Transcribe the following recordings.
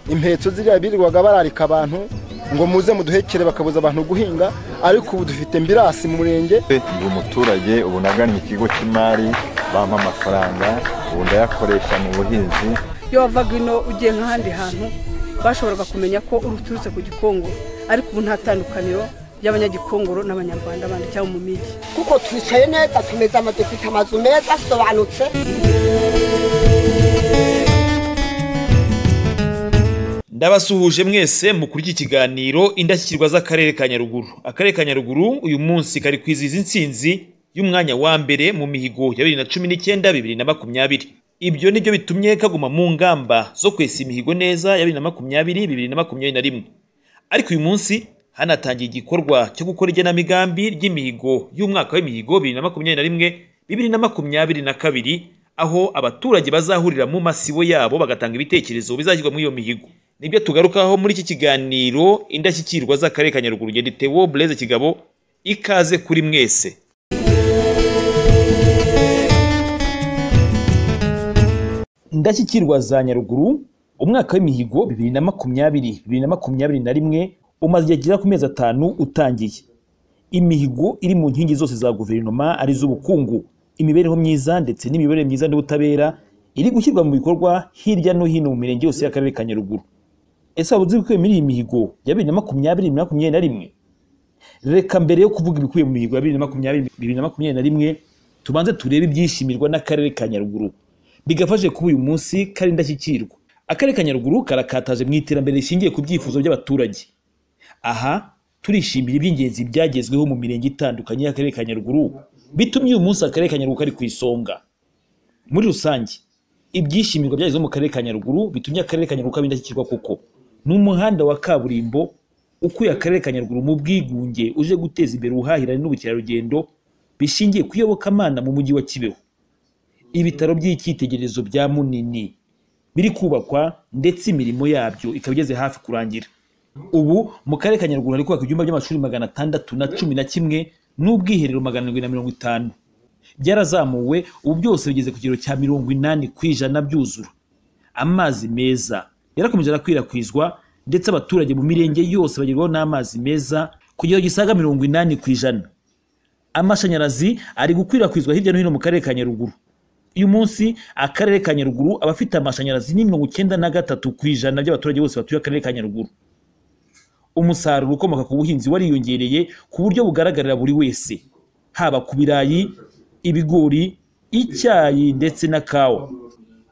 impetso ziriya birirwaga bararika abantu ngo muze muduhekere bakabuza abantu guhinga ariko ubu dufite mbirasi mu murenge ndi umuturage ubu nagannye ikigo cy'imari bampa amafaranga ubu ndayakoresha mu buhinzi iyo wavaga ino ugiye nk'ahandi hantu bashoboraga kumenya ko uturutse ku gikongoro ariko ubu nta tandukaniro ry'abanyagikongoro n'abanyarwanda bandi cyangwa mu migi kuko twicaye neza tumeze ama dufite amazu meza asobanutse ndabasuhuje mwese mu kurya ikiganiro indashyikirwa z'akarere ka nyaruguru akarere ka nyaruguru uyu munsi kari kwizihiza intsinzi y'umwanya wa mbere mu mihigo ya bibiri na cumi n'icyenda bibiri na makumyabiri ibyo nibyo bitumye kaguma mu ngamba zo kwesa imihigo neza ya bibiri na makumyabiri bibiri na makumyabiri na rimwe ariko uyu munsi hanatangiye igikorwa cyo gukora igenamigambi ry'imihigo y'umwaka w'imihigo bibiri na makumyabiri na rimwe bibiri na makumyabiri na kabiri aho abaturage bazahurira mu masibo yabo bagatanga ibitekerezo bizashyirwa muri iyo mihigo nibyo tugarukaho muri iki kiganiro indashyikirwa z'akarere ka nyaruguru ngende Theo Blaise Kigabo ikaze kuri mwese indashyikirwa za nyaruguru umwaka w'imihigo bibiri na makumyabiri bibiri na makumyabiri na rimwe umaze igihe kigera ku mezi atanu utangiye imihigo iri mu nkingi zose za guverinoma ari iz'ubukungu imibereho myiza ndetse n'imibereho myiza n'ubutabera iri gushyirwa mu bikorwa hirya no hino mu mirenge yose y'akarere ka nyaruguru ese waba uzi ibikubiye muri iyi mihigo ya bibiri na makumyabiri na makumyabiri na rimwe reka mbere yo kuvuga ibikubiye mu mihigo ya bibiri na makumyabiri bibiri na makumyabiri na rimwe tubanze turebe ibyishimirwa n'akarere ka nyaruguru bigafashe kuba uyu munsi kari indashyikirwa akarere ka nyaruguru karakataje mu iterambere rishingiye ku byifuzo by'abaturage aha turishimira iby'ingenzi byagezweho mu mirenge itandukanye y'akarere ka nyaruguru bitumye uyu munsi akarere ka nyaruguru kari ku isonga muri rusange ibyishimirwa byagezweho mu karere ka nyaruguru bitumye akarere ka nyaruguru kaba indashyikirwa kuko ni umuhanda wa kaburimbo ukuye akarere ka nyaruguru mu bwigunge uje guteza imbere ubuhahirane n'ubukerarugendo bishingiye ku iyobokamana mu mujyi wa kibeho ibitaro by'icyitegererezo bya munini biri kubakwa ndetse imirimo yabyo ikaba igeze hafi kurangira ubu mu karere ka nyaruguru hari kubaka ibyumba by'amashuri magana atandatu na cumi na kimwe n'ubwiherero magana arindwi na mirongo itanu byarazamuwe ubu byose bigeze ku kigero cya mirongo inani ku ijana byuzura amazi meza yarakomeje arakwirakwizwa ndetse abaturage mu mirenge yose bagerwaho n'amazi meza ku kigero gisaga mirongo inani ku ijana amashanyarazi ari gukwirakwizwa hirya no hino mu karere ka nyaruguru uyu munsi akarere ka nyaruguru aba afite amashanyarazi ni mirongo icyenda na gatatu ku ijana by'abaturage bose batuye akarere ka nyaruguru umusaruro ukomoka ku buhinzi wariyongereye ku buryo bugaragarira buri wese haba ku birayi ibigori icyayi ndetse na kawa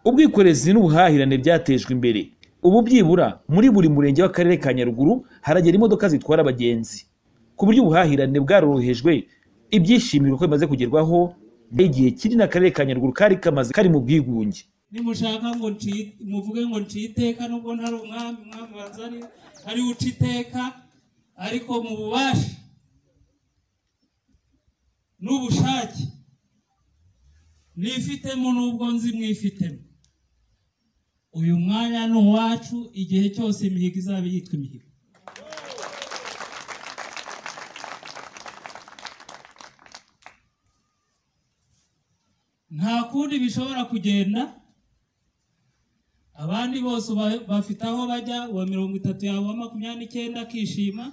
ubwikorezi n'ubuhahirane byatejwe imbere ubu byibura muri buri murenge w'akarere ka nyaruguru haragera imodoka zitwara abagenzi ku buryo ubuhahirane bwarorohejwe ibyishimiro ko bimaze kugerwaho igihe kiri n'akarere ka nyaruguru kari kamaze kari mu bwigunge nimushaka ngo nci- muvuge ngo nci iteka nubwo ntari umwami umwami wazari ari uca iteka ariko mu bubasha n'ubushake nifitemo n'ubwo nzi mwifitemo uyu mwanya ni uwacu igihe cyose imihigo izaba yitwa imihigo nta kundi bishobora kugenda abandi bose uba- bafite aho bajya uwa mirongo itatu yawe uwa makumyabiri n'icyenda akishima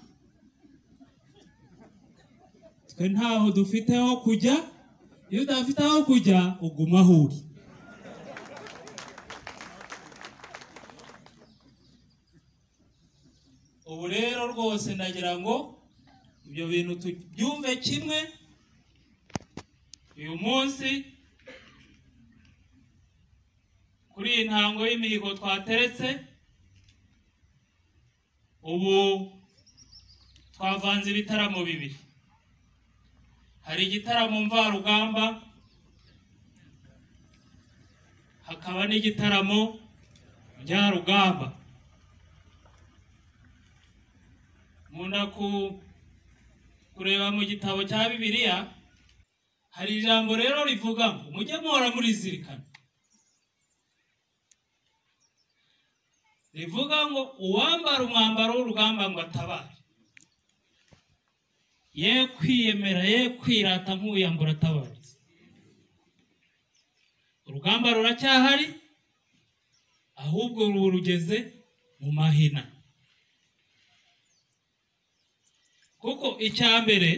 twe ntaho dufite ho kujya iyo udafite aho kujya uguma aho uri ubu rero rwose ndagira ngo ibyo bintu tubyumve kimwe uyu munsi kuri iyi ntango y'imihigo twateretse ubu twavanze ibitaramo bibiri hari igitaramo mvarugamba hakaba n'igitaramo njyarugamba nkunda ku- kureba mu gitabo cya bibiliya hari ijambo rero rivuga ngo mujye muhora murizirikana rivuga ngo uwambara umwambaro w'urugamba ngo atabare ye kwiyemera ye kwirata nk'uyambura atabaritse urugamba ruracyahari ahubwo ruba rugeze mu mahina kuko icya mbere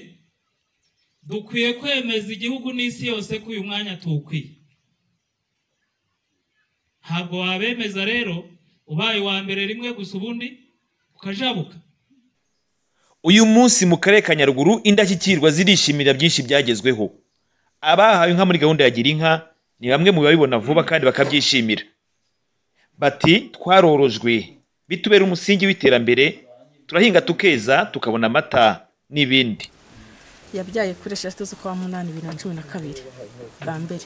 dukwiye kwemeza igihugu n'isi yose ko uyu mwanya tuwukwiye ntabwo wabemeza rero ubaye uwa mbere rimwe gusa ubundi ukajabuka uyu munsi mu karere ka nyaruguru indashyikirwa zirishimira byinshi byagezweho abahawe inka muri gahunda ya gira inka ni bamwe mu babibona vuba kandi bakabyishimira bati twarorojwe bitubera umusingi w'iterambere turahinga tukeza tukabona amata n'ibindi yabyaye kuri eshatu z'ukwa munani bibiri na cumi na kabiri bwa mbere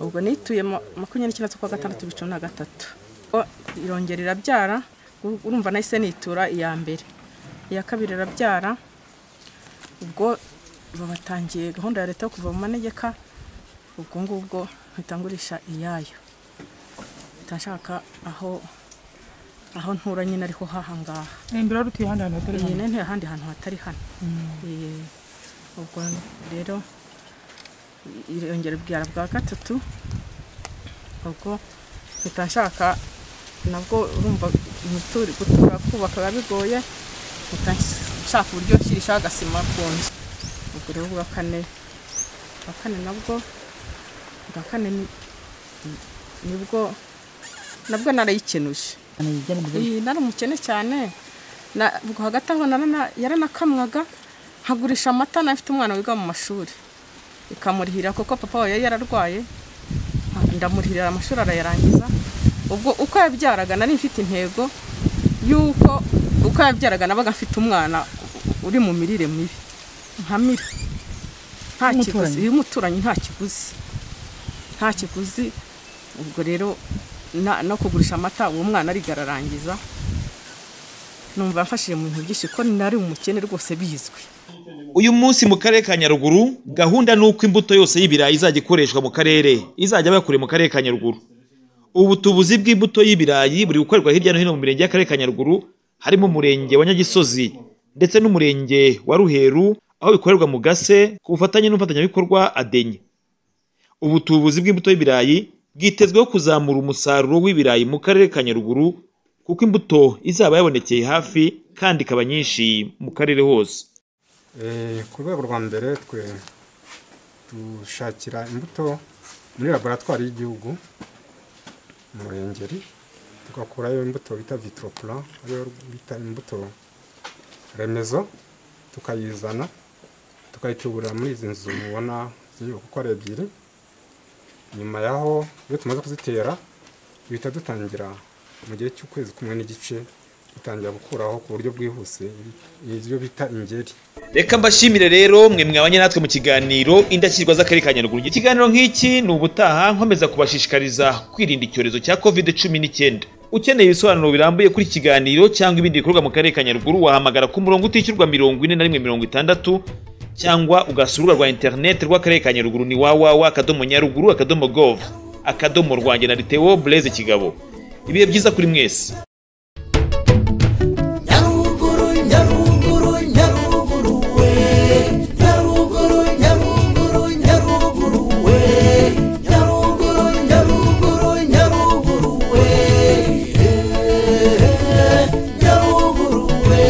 ubwo nituye ma- makumyabiri n'icyenda z'ukwa gatandatu bibiri na cumi na gatatu O- irongera irabyara u- urumva nahise nitura iya mbere iya kabiri irabyara ubwo babatangiye gahunda ya leta yo kuva mu manegeka ubwo ngubwo mpita ngurisha iyayo mpita nshaka aho aho ntura nyine ariho hahangaha imbere wari utuye ahandi hantu hatari iyi hano ni ahandi hantu hatari hano Eh, ubwo rero irongera ubwira bwa gatatu ubwo mpita nshaka nabwo urumva imitura gutura kubaka biba bigoye mpita nshaka uburyo nshyirishaho agasima ku nzu ubwo rero ubwa kane ubwa kane nabwo ubwa kane ni- nibwo nabwo narayikenuje iyi nari umukene cyane Na- ubwo hagati aho narana- yaranakamwaga nkagurisha amata nafite umwana wiga mu mashuri ikamurihira kuko papa we yari yararwaye nka- ndamurihira amashuri arayarangiza ubwo uko yabyaraga nari mfite intego y'uko uko yabyaraga nabaga mfite umwana uri mu mirire mibi nkamira nta kiguzi uyu muturanyi nta kiguzi nta kiguzi ubwo rero na- no kugurisha amata uwo mwana ariga ararangiza numva mfashije mu bintu byinshi ko nari umukene rwose bizwi uyu munsi mu karere ka nyaruguru gahunda ni uko imbuto yose y'ibirayi izajya ikoreshwa mu karere izajya bakure mu karere ka nyaruguru ubu tubuzi bw'imbuto y'ibirayi buri gukorerwa hirya no hino mu mirenge y'akarere ka nyaruguru harimo umurenge wa nyagisozi ndetse n'umurenge wa ruheru aho bikorerwa mu gase ku bufatanye n'umufatanyabikorwa adenye ubu tubuzi bw'imbuto y'ibirayi bwitezweho kuzamura umusaruro w'ibirayi mu karere ka nyaruguru kuko imbuto izaba yabonekeye hafi kandi ikaba nyinshi mu karere hose Eh, ku rwego rwa mbere twe dushakira imbuto muri laboratwari y'igihugu mu ruhengeri tugakurayo imbuto bita vitroplan ariyo bita imbuto remezo tukayizana tukayituburira muri izi nzu mubona z'inyubako uko ari ebyiri nyuma yaho iyo tumaze kuzitera duhita dutangira mu gihe cy'ukwezi kumwe n'igice dutangira gukuraho ku buryo bwihuse ibyo bita ingeri reka mbashimire rero mwe mwabanye natwe mu kiganiro indashyirwa z'akarere ka nyaruguru ikiganiro nk'iki ni ubutaha nkomeza kubashishikariza kwirinda icyorezo cya covid cumi n'icyenda ukeneye ibisobanuro birambuye kuri iki kiganiro cyangwa ibindi bikorwa mu karere ka nyaruguru wahamagara ku murongo utishyurwa mirongo ine na rimwe mirongo itandatu cyangwa ugasura urubuga rwa interineti rw'akarere ka nyaruguru ni wawawa akadomo nyaruguru akadomo gov akadomo rwanjye na ritewo bureze kigabo ibihe byiza kuri mwese nyaruguru nyaruguru nyaruguru we nyaruguru nyaruguru nyaruguru we nyaruguru nyaruguru nyaruguru we Eh, nyaruguru we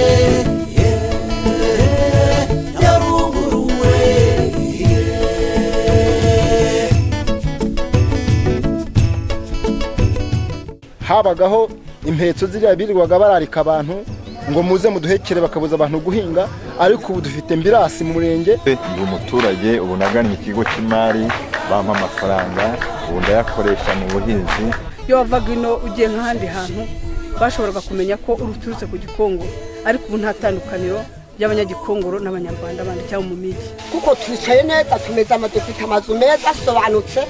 Eh, nyaruguru we habagaho impetso ziriya birirwaga bararika abantu ngo muze muduhekere bakabuza abantu guhinga ariko ubu dufite mbirasi mu murenge Ndi umuturage ubu nagannye ikigo cy'imari bampa amafaranga ubu ndayakoresha mu buhinzi iyo wavaga ino ugiye nk'ahandi hantu bashoboraga kumenya ko uri uturutse ku gikongoro ariko ubu nta tandukaniro ry'abanyagikongoro n'abanyarwanda bandi cyangwa mu migi kuko twicaye neza tumeze ama dufite amazu meza asobanutse